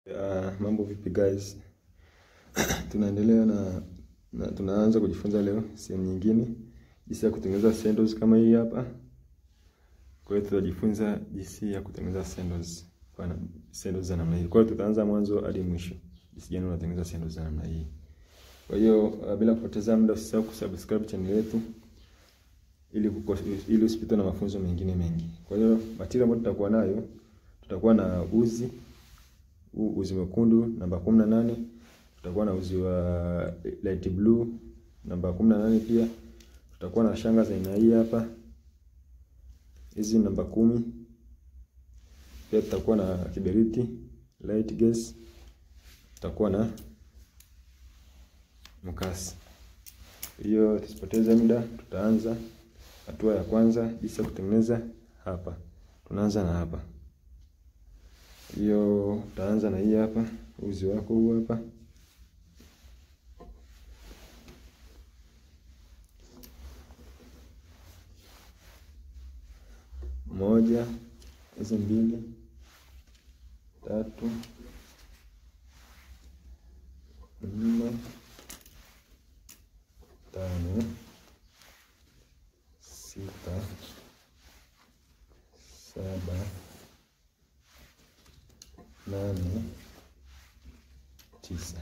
Uh, mambo vipi guys? Tunaendelea na, na tunaanza kujifunza leo sehemu nyingine jinsi ya kutengeneza sandals kama hii hapa. Kwa hiyo tutajifunza jinsi ya kutengeneza sandals kwa sandals za namna hii. Kwa hiyo tutaanza mwanzo hadi mwisho. Jinsi gani unatengeneza sandals za namna hii. Kwa hiyo uh, bila kupoteza muda usisahau kusubscribe channel yetu ili kuko, ili usipitwe na mafunzo mengine mengi. Kwa hiyo material ambayo tutakuwa nayo tutakuwa na uzi huu uzi mwekundu namba kumi na nane tutakuwa na uzi wa light blue namba kumi na nane pia tutakuwa na shanga za aina hii hapa hizi namba kumi pia tutakuwa na kiberiti light gas tutakuwa na mkasi hiyo tusipoteze muda tutaanza hatua ya kwanza jinsi ya kutengeneza hapa tunaanza na hapa hiyo utaanza na hii hapa uzi wako huu hapa moja hizi mbili tatu nne tano sita saba nane tisa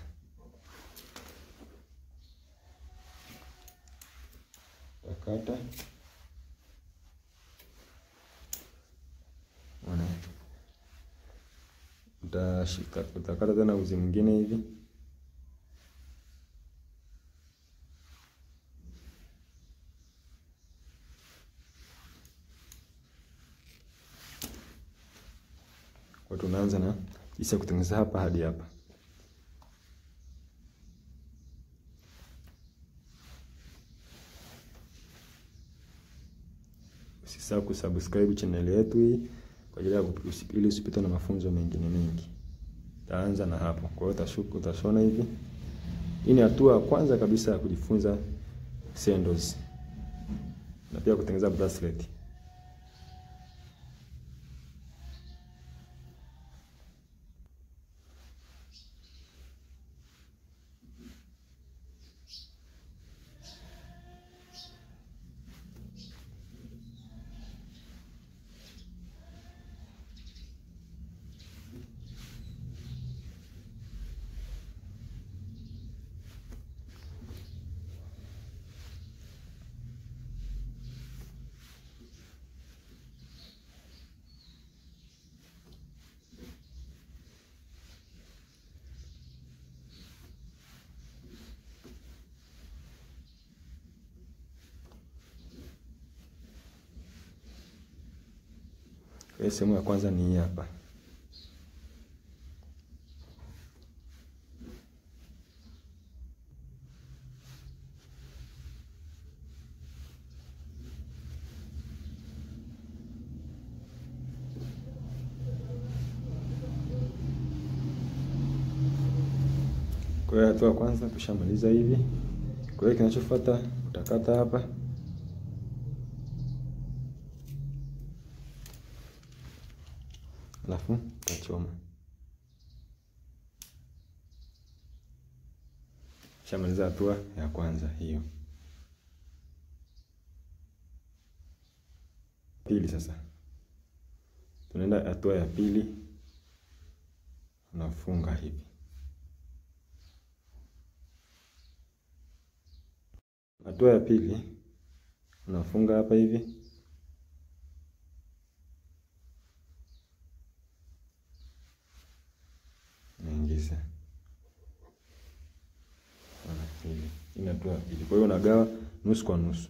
takata ona utashika utakata tena uzi mwingine hivi kwa tunaanza na jinsi ya kutengeneza hapa hadi hapa usisahau kusubscribe channel yetu hii kwa ajili ya ili usipitwe na mafunzo mengine mengi taanza na hapo kwa hiyo utashuka utashona hivi hii ni hatua ya kwanza kabisa ya kujifunza sandals na pia kutengeneza bracelet Kwa sehemu ya kwanza ni hii hapa. Kwa hiyo hatua ya kwanza tushamaliza hivi. Kwa hiyo kinachofuata utakata hapa alafu utachoma. Shamaliza hatua ya kwanza hiyo. Pili sasa, tunaenda hatua ya pili, unafunga hivi. Hatua ya pili unafunga hapa hivi naingiza hivi, inatua pili. Kwa hiyo unagawa nusu kwa nusu.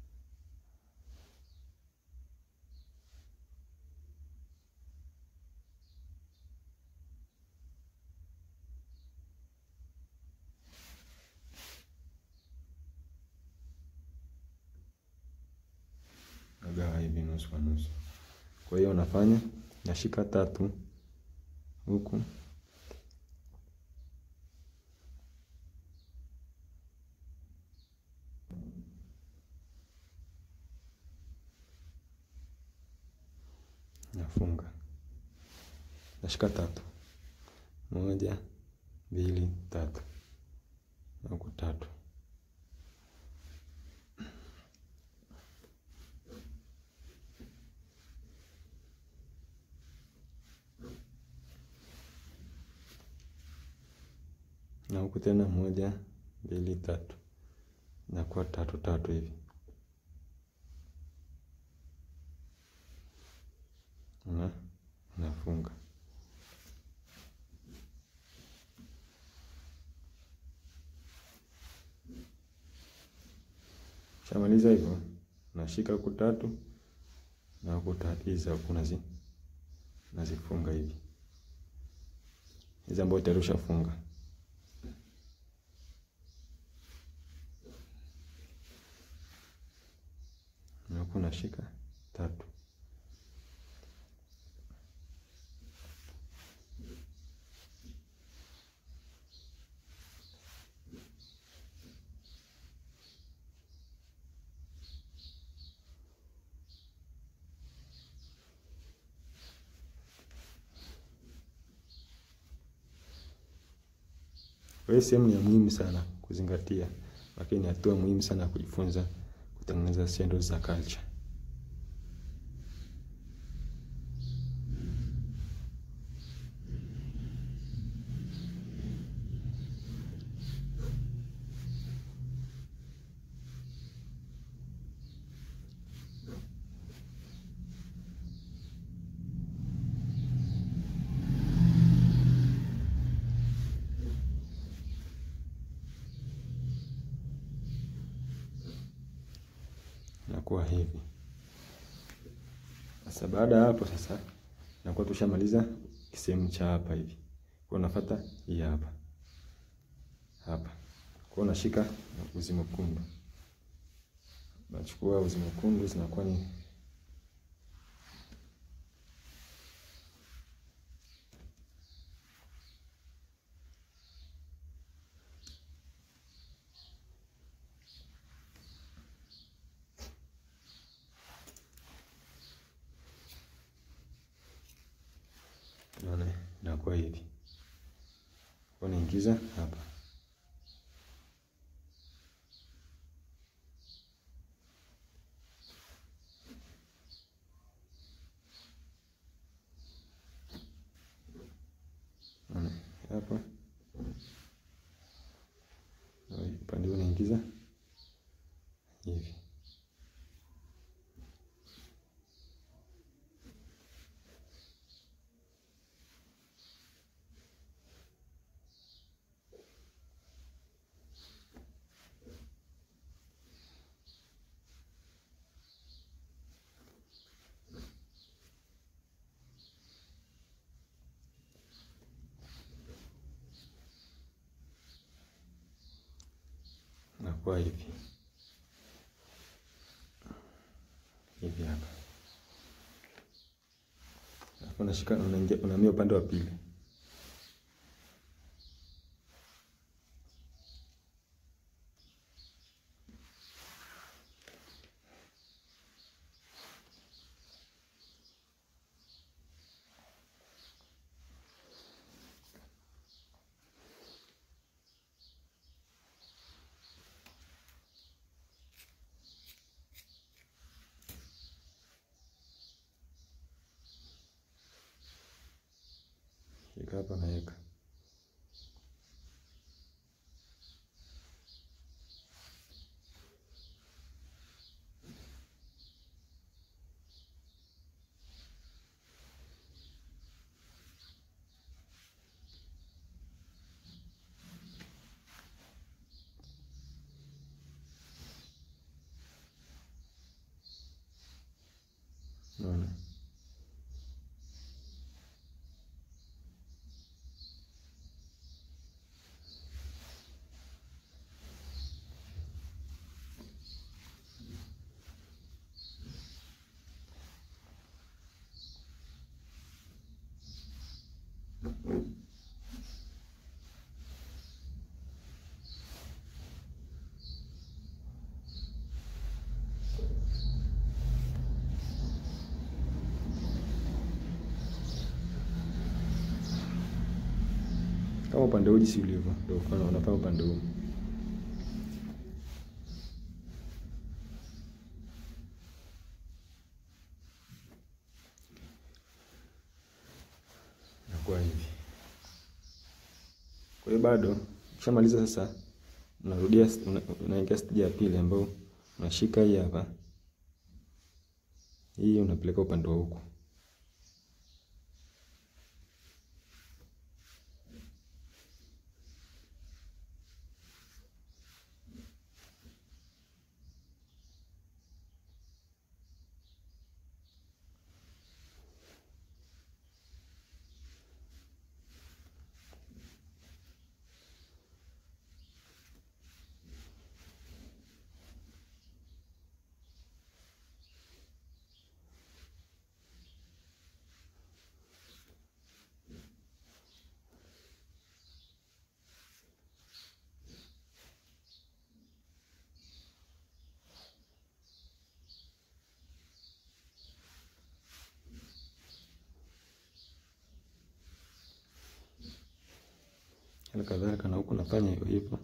Nagawa hivi nusu kwa nusu. Kwa hiyo unafanya nashika tatu huku nafunga nashika tatu moja, mbili, tatu na huku tatu. na huku tena moja, mbili, tatu, inakuwa tatu tatu hivi. Na nafunga shamaliza hivyo, nashika huku tatu na huku tatu, hizi huku nazi nazifunga hivi, hizi ambayo tayari ushafunga na huku nashika tatu Kwa hiyo sehemu ni ya muhimu sana kuzingatia, lakini ni hatua muhimu sana kujifunza kutengeneza sandals za culture. Nakuwa hivi sasa. Baada ya hapo sasa, nakuwa tushamaliza kisehemu cha hapa hivi, kwa unafuata hii hapa hapa, kwa unashika uzi mwekundu, nachukua uzi mwekundu, zinakuwa ni Naona inakuwa hivi, unaingiza hapa, naona hapa, upande unaingiza hivi nakuwa hivi hivi hapa, alafu unashika unaingia, unahamia upande wa pili, shika hapa, naweka naona kama upande huu jinsi ulivyo, ndio ufanye unafanya upande huu. Inakuwa hivi. Kwa hiyo bado ukishamaliza sasa, unarudia una- unaingia stage ya pili ambayo unashika hii hapa, hii unapeleka upande wa huku. Hali kadhalika na huku nafanya hivyo hivyo.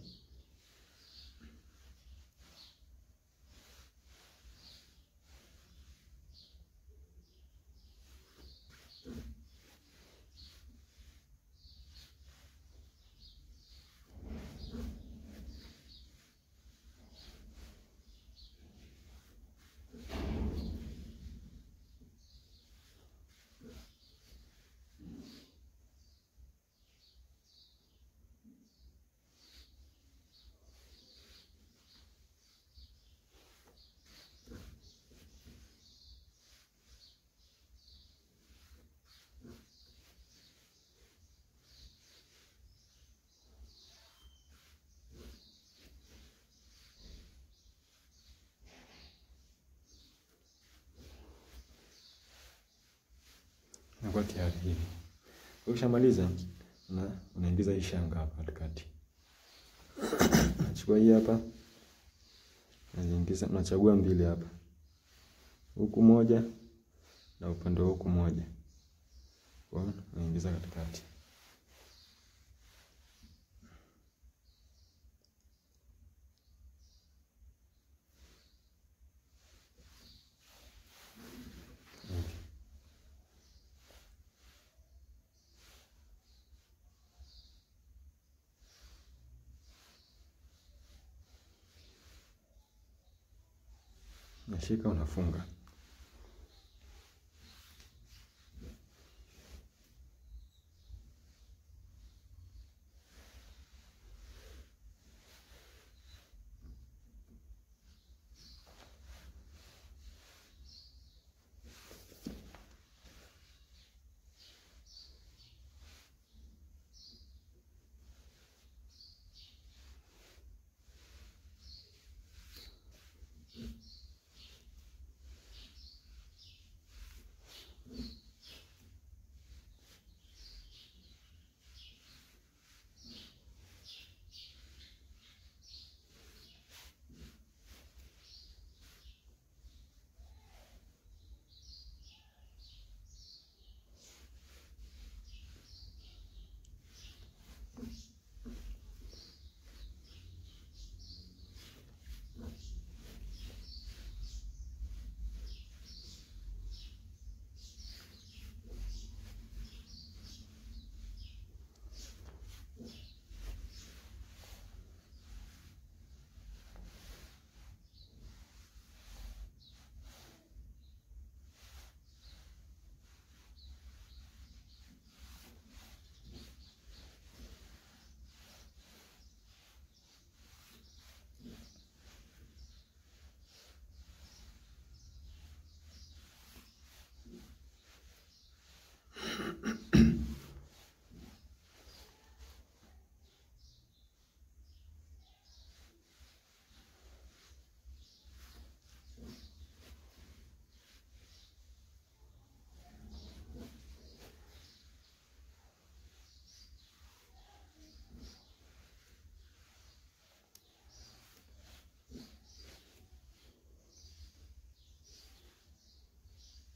Inakuwa tayari hivi. Ukishamaliza una unaingiza hii shanga hapa katikati. Unachukua hii hapa. Unaziingiza, unachagua mbili hapa. Huku moja na upande wa huku moja. Kwa hiyo unaingiza katikati. Hivi. Unashika unafunga.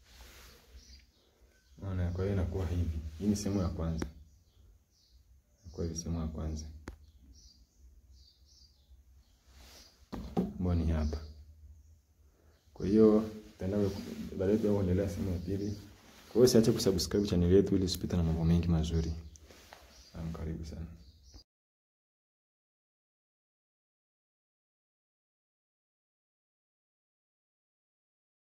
Unaona, kwa hiyo inakuwa hivi. Hii ni sehemu ya kwanza. kwa hiyo sehemu ya kwanza ambayo ni hapa. Kwa hiyo tutaenda baadaye pia kuendelea sehemu ya pili. Kwa hiyo usiache kusubscribe channel yetu ili usipite na mambo mengi mazuri. Karibu sana.